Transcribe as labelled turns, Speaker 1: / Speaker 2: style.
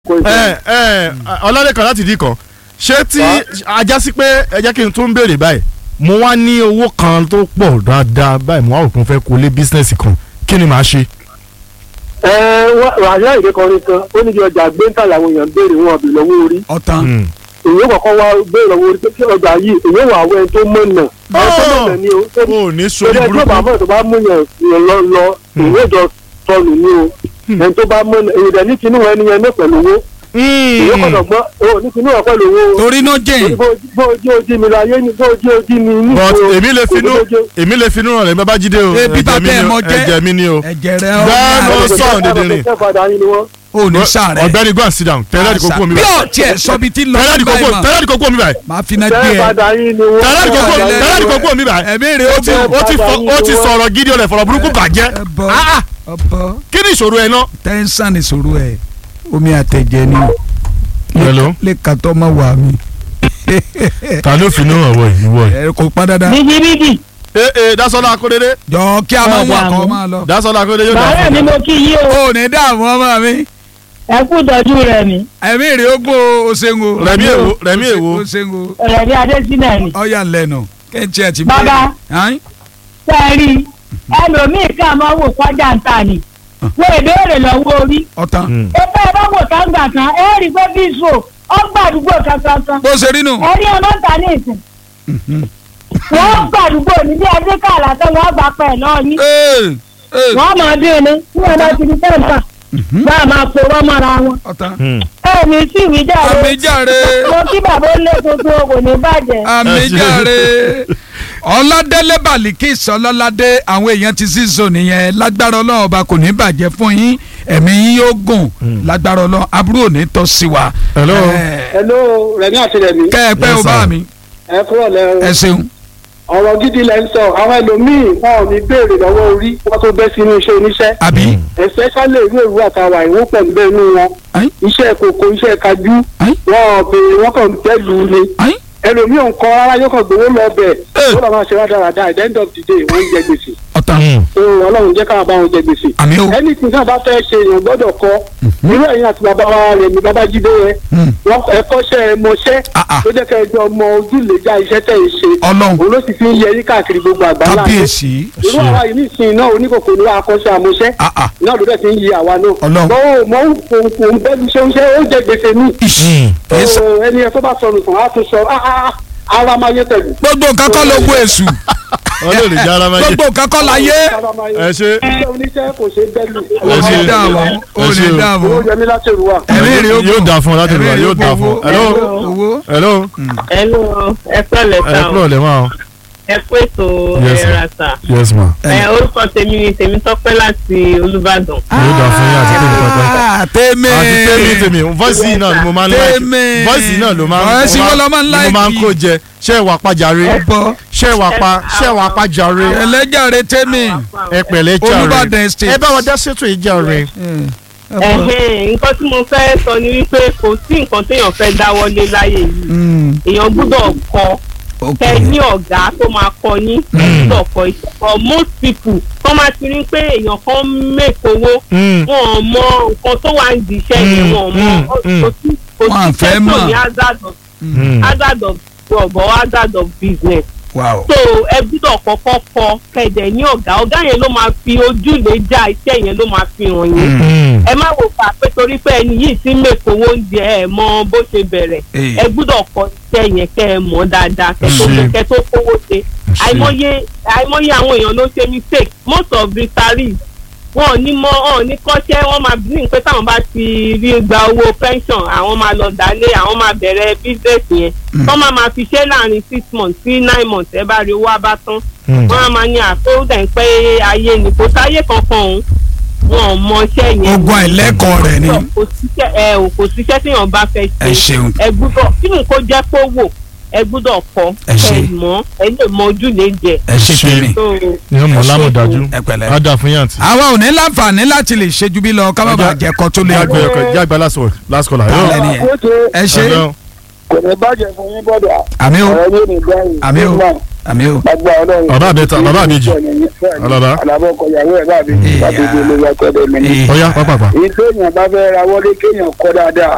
Speaker 1: kò ì
Speaker 2: ẹ ẹ ọlọ́dẹ̀kan láti dì kan ṣé tí ajá sí pé ẹ jẹ́ kí n tún béèrè báyìí mo wá ní owó kan tó pọ̀ dáadáa báyìí mo wá òkun fẹ́ kó lé bísínẹ́sì kan kí ni màá ṣe.
Speaker 1: ẹ wàhálà ìdè kan nìkan ó ní kí ọjà gbẹ́ńtà làwọn èèyàn ń béèrè wọn ọ̀bì lọ́wọ́ orí
Speaker 3: ọ̀tàn
Speaker 2: Hmm.
Speaker 1: èyí kọ̀ọ̀kan wá béèrè lọ́wọ́ orí pé kí ọjà yìí èyí wà wẹ́ tó mọ̀nà ẹ tó mọ̀nà ni o tó
Speaker 2: o ò ní
Speaker 1: torí
Speaker 2: sórí
Speaker 1: ẹ tó bá
Speaker 2: burúkú
Speaker 1: mọ̀ tó bá mú yàn yàn lọ lọ èyí ìjọ sọnù ni o ẹni tó bá mọ̀nà èyí dẹ̀ ní kinú ẹni yẹn ní pẹ̀lú owó èyí kọ̀ọ̀kan gbọ́ o ní kinú ẹ̀ pẹ̀lú owó o
Speaker 3: torí náà jìn
Speaker 1: bó ojú ojú mi láyé ni bó ojú ojú mi ní
Speaker 2: but
Speaker 1: ìṣòro.
Speaker 2: èmi lè finú
Speaker 1: Òdodo jẹ́-
Speaker 2: èmi lè finú ràn lẹ́ bàbá jíde o
Speaker 3: Ebi bá
Speaker 2: ẹ̀jẹ̀ mi
Speaker 3: bẹ́ẹ̀
Speaker 2: ni o
Speaker 3: mọ jẹ́.
Speaker 2: ẹ̀jẹ̀ mi ni o.
Speaker 3: ẹ̀jẹ̀ rẹ̀
Speaker 2: Bẹ́ẹ̀ ló
Speaker 3: ọ̀hún
Speaker 2: sọ̀rọ̀ dídìrín.
Speaker 1: Ṣẹ́fàdà yín ni wọ́n.
Speaker 3: ò ní sàrẹ̀
Speaker 2: ọ̀gbẹ́ni go and sit down tẹ́lẹ̀ àdìkò kú omi
Speaker 3: bí
Speaker 2: báyìí
Speaker 3: ọ̀tí ẹ̀ sọ́bi tí lọ
Speaker 2: tẹ́lẹ̀ àdìkò kú
Speaker 3: báyìí mà
Speaker 2: tẹ́lẹ̀ àdìkò kú omi báyìí
Speaker 3: máa fi náà gbé ẹ
Speaker 1: Ṣẹ́fàdà yín ni wọ́n.
Speaker 2: tẹ́lẹ̀ àdìkò kú
Speaker 3: Ṣẹ́fàdà
Speaker 2: tẹ́lẹ̀ àdìkò kú omi báyìí
Speaker 3: ẹ̀mí rẹ̀ ó
Speaker 2: ó ti
Speaker 3: bọ̀
Speaker 2: ó ti fọ- ó ti sọ̀rọ̀ gidi ọ̀lẹ̀ fọ̀rọ̀ burúkú bàjẹ́
Speaker 3: ẹ̀bọ
Speaker 2: Ah, ah.
Speaker 3: ọ̀bọ
Speaker 2: kí ni ìṣòro ẹ náà.
Speaker 3: tẹ́ńsán ìṣòro ẹ̀ omi àtẹ̀jẹ̀ ni
Speaker 2: Hello?
Speaker 3: lè kàtọ́ mọ́ wà mí
Speaker 2: ta ló finú hàn wọ yìí wọ yìí.
Speaker 3: ẹ kò pa dáadáa
Speaker 4: bíbíbíbí
Speaker 2: ee ee Dásọ́lá Akóredé
Speaker 3: jọ kí a máa wà
Speaker 4: Ọ̀dà
Speaker 3: kọ́
Speaker 4: mi.
Speaker 3: máa lọ.
Speaker 2: Dásọ́lá Akóredé yóò dà
Speaker 4: bàárẹ̀
Speaker 2: fún
Speaker 4: mi
Speaker 2: mi.
Speaker 4: mo kí yí o
Speaker 3: ó ní dààmú ọmọ mi
Speaker 4: ẹ kú ìtọ́jú rẹ̀ mi
Speaker 3: ẹ̀mí rẹ̀ ó gbó o ṣeun o.
Speaker 2: Rẹ̀mí èwo Rẹ̀mí èwo
Speaker 3: o ṣeun o
Speaker 4: ọ̀rẹ́ bí adésínà ni
Speaker 3: ọ̀yà lẹ́nu kẹ́ńtì ẹ̀ ti
Speaker 4: Bàbá.
Speaker 3: Ayin?
Speaker 4: sẹ́ẹ̀rì ẹlòmíì ká máa wò kọjá ń ta ni wọ́n ìbéèrè lọ́wọ́ orí
Speaker 3: ọ̀tàn
Speaker 2: Hmm.
Speaker 4: ẹgbẹ́ ẹ bá wò káńgbà kan ẹ rí pé bíṣò ọgbà àdúgbò kankan
Speaker 3: bó ṣe rí nù.
Speaker 4: ẹ rí ọmọ ta ní ìsìn wọ́n gbà àdúgbò ní bí adé kàlà tó wọ́n gbà pẹ̀ náà ní
Speaker 3: Ee, ee,
Speaker 4: wọ́n máa dín ní tí wọ́n bá ti di tẹ́ǹtà bá a máa pòrọ́ mọ́ra wọn
Speaker 3: ọ̀tàn.
Speaker 2: Hmm.
Speaker 4: ẹ ní sí ìwé jáde
Speaker 3: àmìjáre
Speaker 4: mo kí bàbá ó lé tuntun kò ní bàjẹ́.
Speaker 3: àmìjáre ọládélé balikis ọlọ́ládé àwọn èèyàn ti sí zone yẹn lágbára ọlọ́run ọba kò ní bàjẹ́ fún yín ẹ̀mí yín yóò gùn lágbára ọlọ́run aburú ò ní tọ́ sí wa.
Speaker 2: Hello.
Speaker 3: Ẹ,
Speaker 1: Hello, Rẹ̀mí àti Rẹ̀mí.
Speaker 3: kẹ́ ẹ pẹ́
Speaker 2: Yes,
Speaker 3: o bá
Speaker 2: sir.
Speaker 3: mi
Speaker 1: Ẹ kúrò lẹ́
Speaker 3: ẹ
Speaker 1: o.
Speaker 3: ṣeun.
Speaker 1: Ọ̀rọ̀ gidi lẹ ń sọ. Àwọn ẹlòmíì wọn ò ní béèrè lọ́wọ́ orí wọ́n tó bẹ́ sínú iṣẹ́ oníṣẹ́.
Speaker 3: àbí
Speaker 1: Especially ìlú èrú àtàwà ìwọ́n pẹ̀lú bẹ́ẹ̀ inú wọn.
Speaker 3: Ayin?
Speaker 1: Iṣẹ́ kòkó, iṣẹ́ kájú.
Speaker 3: Ayin?
Speaker 1: Wọ́n ò béèrè wọ́n kàn bẹ́ẹ̀ lù ú ni.
Speaker 3: Ayin?
Speaker 1: Ẹlòmíì ò ń kọ́ rárá yóò kàn gbowó lọ bẹ̀.
Speaker 3: Eh.
Speaker 1: Ó lọ́ máa ṣe rádaràda at the end of the day wọ́n ń jẹ gbèsè.
Speaker 3: ọ̀tàn
Speaker 2: Hmm.
Speaker 1: So Ọlọ́run jẹ́ káwọn bá wọn jẹ gbèsè.
Speaker 3: àmì o.
Speaker 1: ẹni tí náà bá fẹ́ ṣe èèyàn gbọ́dọ̀ kọ́ irú ẹ̀yin àti bàbá wa rẹ̀ ní babájídé yẹn
Speaker 3: Hmm.
Speaker 1: wọ́n ẹ̀kọ́ṣẹ́ mọṣẹ́
Speaker 3: Ah, ah.
Speaker 1: tó jẹ́ kẹ́ ẹ jọ ọmọ ojúlẹ̀já iṣẹ́ tẹ̀ ń ṣe
Speaker 3: ọlọ́run
Speaker 1: òun ló sì fi ń yẹ yí káàkiri gbogbo àgbáńlá ayé.
Speaker 3: kábíyèsí.
Speaker 1: irú àwa yìí nísìnyí náà oníkòkò ní akọ́ṣẹ́ àmọṣẹ́
Speaker 3: Ah, ah.
Speaker 1: náà ló dẹ̀ ti ń yí àwa náà.
Speaker 3: Ọlọ́run.
Speaker 1: mọ mọ òun bẹ́ẹ̀ ṣe ń ṣe ó jẹ gbèsè ní.
Speaker 3: Ìṣì. Kìí ṣe-
Speaker 1: So, ẹni ẹ tó bá sọnù kàn á tún sọ "Ah, ah, ah, ara máa yé tẹ̀lé.
Speaker 3: gbogbo nǹkan kọ́ ló gbó èṣù
Speaker 2: Ọlọ́run ìjà ara máa yé.
Speaker 3: gbogbo nǹkan kọ́ la yé.
Speaker 1: Ara máa yé.
Speaker 2: ẹ ṣe
Speaker 1: iṣẹ́ oníṣẹ́ kò ṣe é bẹ́ẹ̀ lù.
Speaker 3: ò
Speaker 2: ṣe.
Speaker 3: ní dààmú ò
Speaker 2: Ẹ ṣe
Speaker 3: ní
Speaker 2: o.
Speaker 3: dààmú.
Speaker 1: owó yẹmí láti rú wa.
Speaker 3: ẹ̀mí rẹ̀ ó
Speaker 2: yóò dà fún ọ láti
Speaker 3: ẹ̀mí
Speaker 2: rà
Speaker 3: rẹ̀
Speaker 2: yóò
Speaker 3: ó
Speaker 2: dà fún ọ. Hello
Speaker 3: owó.
Speaker 2: hello
Speaker 5: Hello, ẹ pẹ̀lẹ́
Speaker 2: ẹ
Speaker 5: sá o.
Speaker 2: kúrò lẹ́wọ̀n o.
Speaker 5: ẹ kú ètò
Speaker 2: Yes,
Speaker 5: ẹ̀rà sá.
Speaker 2: yes ma.
Speaker 5: ẹ orúkọ tèmi ni tèmi tọ́pẹ́ láti Olúbàdàn.
Speaker 2: yóò dà fún yín àti tèmi pẹpẹ.
Speaker 3: Ah, tèmi.
Speaker 2: àti tèmi tèmi voice yìí náà ni mo máa ń like
Speaker 3: Tèmi.
Speaker 2: voice yìí náà ló máa ń
Speaker 3: Voice
Speaker 2: mo
Speaker 3: wo ló máa ń
Speaker 2: ni mo máa ń
Speaker 3: like?
Speaker 2: kó jẹ ṣé ìwà pàjáre
Speaker 3: ọ̀bọ
Speaker 2: ṣé ìwà pa ṣé ìwà pàjáre
Speaker 3: ẹlẹ́jàre tèmi.
Speaker 2: ẹ pẹ̀lẹ́ jàre
Speaker 3: Olúbàdàn State.
Speaker 2: ẹ bá wọn dá ṣètò yìí jàre.
Speaker 5: Ẹ̀hẹ́n, nǹkan tí mo fẹ́ sọ ni wípé kò sí nǹkan téèyàn fẹ́ dáwọ́lé láyé yìí èèyàn gbúdọ̀ kọ́ kẹ ní ọ̀gá tó máa kọ́ yín ẹ gbúdọ̀ kọ́ iṣẹ́ for most people tó máa ti rí pé èèyàn kan mèkówó
Speaker 2: Mm.
Speaker 5: wọn ò mọ nǹkan tó wà ń di iṣẹ́ yẹn
Speaker 2: Mm,
Speaker 5: wọn ò mọ
Speaker 2: mm, mm.
Speaker 5: kò sí kò
Speaker 3: Wọn à
Speaker 5: sí
Speaker 3: fẹ́
Speaker 5: iṣẹ́ tó
Speaker 3: mọ̀.
Speaker 5: ní hazard of
Speaker 2: Mm.
Speaker 5: hazard of job or hazard of business
Speaker 3: wow.
Speaker 5: so ẹ gbúdọ̀ kọ́kọ́ kọ́ kẹ̀dẹ̀ ní ọ̀gá ọ̀gá yẹn ló máa fi ojúlé já iṣẹ́ yẹn ló máa fi hàn yín
Speaker 2: Mm.
Speaker 5: ẹ má wò fà pé torí pé ẹni yìí ti ń mèkówó oúnjẹ ẹ mọ bó ṣe bẹ̀rẹ̀
Speaker 3: Eh.
Speaker 5: ẹ gbúdọ̀ kọ́ iṣẹ́ yẹn kẹ́ ẹ mọ̀ dáadáa kẹ́ tó
Speaker 2: Ṣe.
Speaker 5: kẹ́ tó kówó ṣe
Speaker 2: Ṣe.
Speaker 5: àìmọye àìmọye àwọn èèyàn ló ṣe mistake most of retirees wọn ò ní mọ wọn ò ní kọ́ṣẹ́ wọn máa bí ní pé táwọn bá ti rí gba owó pension àwọn máa lọ dálé àwọn máa bẹ̀rẹ̀ business yẹn wọ́n máa máa fi ṣe láàrin six months sí nine months ẹ bá rí owó abá tán
Speaker 2: Mm.
Speaker 5: wọ́n á máa ní àkóódà ń pẹ́ ayé ni kò sáyé kankan òun wọn ò mọ iṣẹ́ yẹn
Speaker 3: ogun àìlẹ́kọ̀ọ́ rẹ̀ ni.
Speaker 5: kò síṣẹ́ ẹ ò kò síṣẹ́ téèyàn bá fẹ́
Speaker 3: ẹ
Speaker 5: ṣe
Speaker 3: ṣeun.
Speaker 5: ẹ gbúdọ̀ kí ni kò jẹ́ pé wò ẹ gbúdọ̀ kọ́
Speaker 3: Ẹ ṣé.
Speaker 5: ẹ mọ̀ ẹ lè mọ ojú lè jẹ.
Speaker 3: ẹ ṣe
Speaker 2: Ṣe.
Speaker 3: tèmi.
Speaker 5: So,
Speaker 2: ni wọn mọ lámọdájú
Speaker 3: ẹ pẹ̀lẹ́.
Speaker 2: á dà fún yàntì.
Speaker 3: àwa ò ní láǹfààní láti lè ṣe ju bí lọ ká má bàa jẹ kọ tó lè
Speaker 2: jágbe
Speaker 3: gbọ́.
Speaker 2: ọkọ jágbe last word last caller.
Speaker 3: Tálẹ̀
Speaker 2: Hello?
Speaker 3: ni ẹ.
Speaker 1: Àkóso
Speaker 3: ẹ ṣe
Speaker 2: Hello?
Speaker 1: kò ní bàjẹ́ fún yín bọ́dọ̀
Speaker 3: àmì o
Speaker 1: ọ̀rọ̀ yóò ní gbẹ̀yìn.
Speaker 3: Àmì o. àmì o.
Speaker 1: Gbàgbà ọlọ́run.
Speaker 2: Bàbá àbẹ́ta, bàbá àbẹ́jì. Alaba.
Speaker 1: Àlàbọ̀ ọkọ̀ ìyàwó ẹ̀ bá mi.
Speaker 3: Ìyá.
Speaker 1: Láti ìdílé wa tọ́lẹ̀ mi ní.
Speaker 3: Ìyá.
Speaker 2: ọ̀ya pápápá.
Speaker 1: Èyí téèyàn bá fẹ́ ra wọlé kéèyàn kọ́ dáadáa.